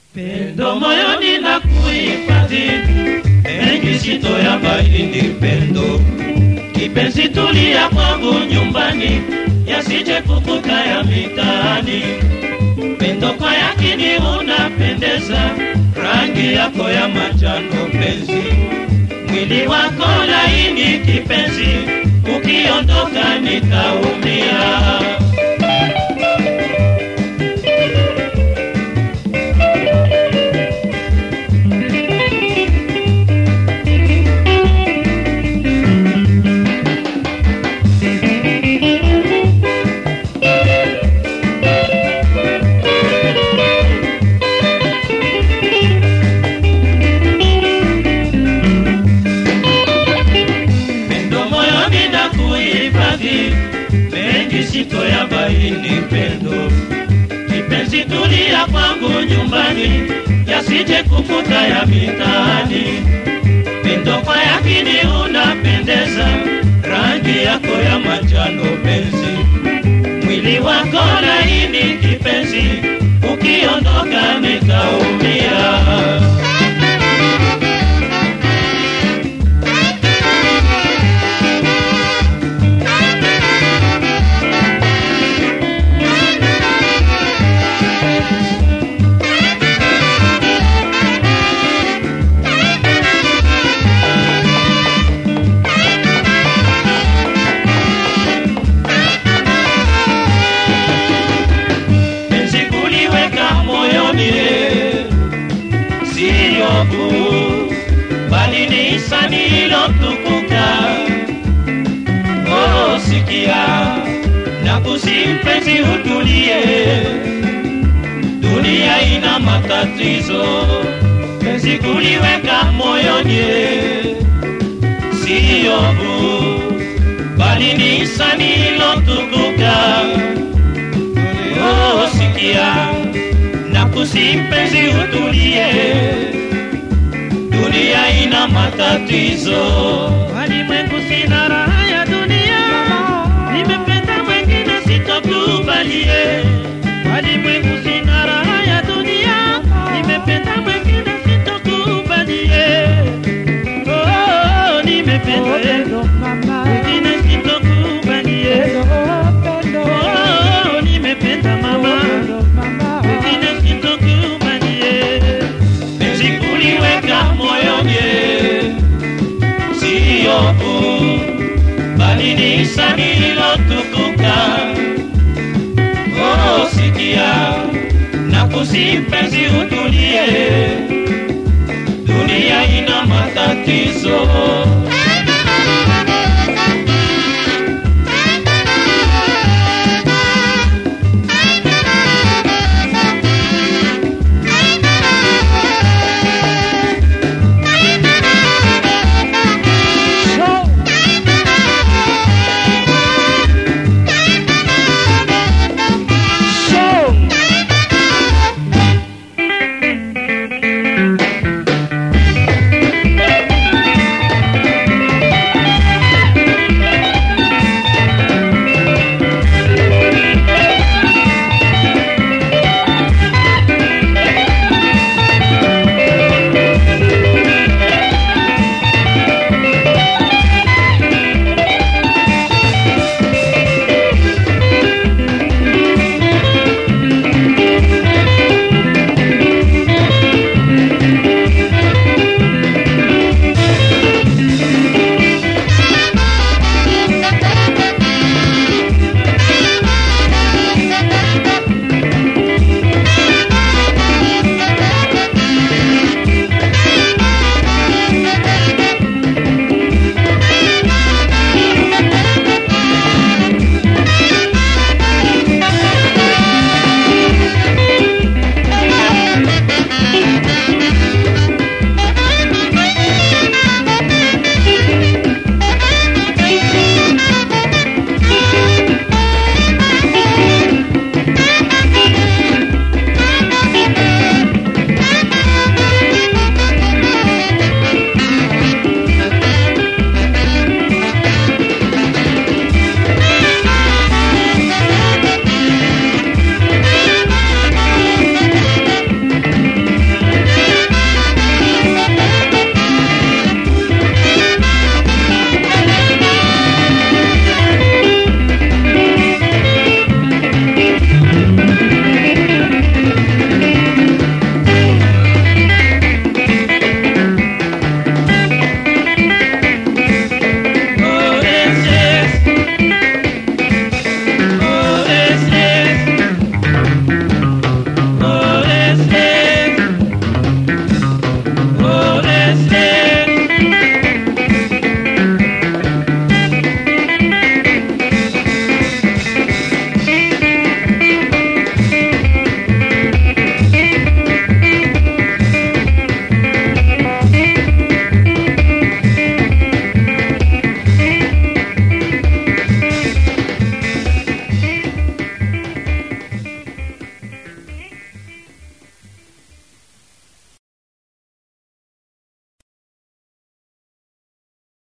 Pendo moyoni na kuhifadhi, mengi sito ya bahindi pendo. Kipenzi tulia kwangu nyumbani, yasije kukuta ya mitaani. Pendo kwa yakini unapendeza, rangi yako ya manjano penzi, mwili wako laini kipenzi, ukiondoka nitaumia. Pendo moyoni na kuhifadhi, mengi sito ya bahini pendo. Kipenzi tulia kwangu nyumbani, yasije kukuta ya mitaani. Pendo kwa yakini unapendeza, rangi yako ya manjano penzi, mwili wako laini kipenzi, ukiondoka nitaumia. penzi kuliweka moyoni, siyo kuu, bali ni hisani ilotukuka. Oh, sikia na kusimpenzi, utulie, dunia ina matatizo. Penzi kuliweka moyoni, siyo kuu, bali ni hisani ilotukuka. Oh, sikia na kusimpenzi, utulie, dunia ina matatizo. Walimwengu sina raha ya dunia, nimependa mwengine sitokubalie. Walimwengu sina raha ya dunia, nimependa mwengine sitokubalie. Oh, nimependa mwengine sitokubalie. Oh, nimependa mama wengine sitokubalie. Penzi kuliweka moyoni, siyo kuu, bali ni hisani ilotukuka. Oh, sikia na kusimpenzi, utulie, dunia ina matatizo.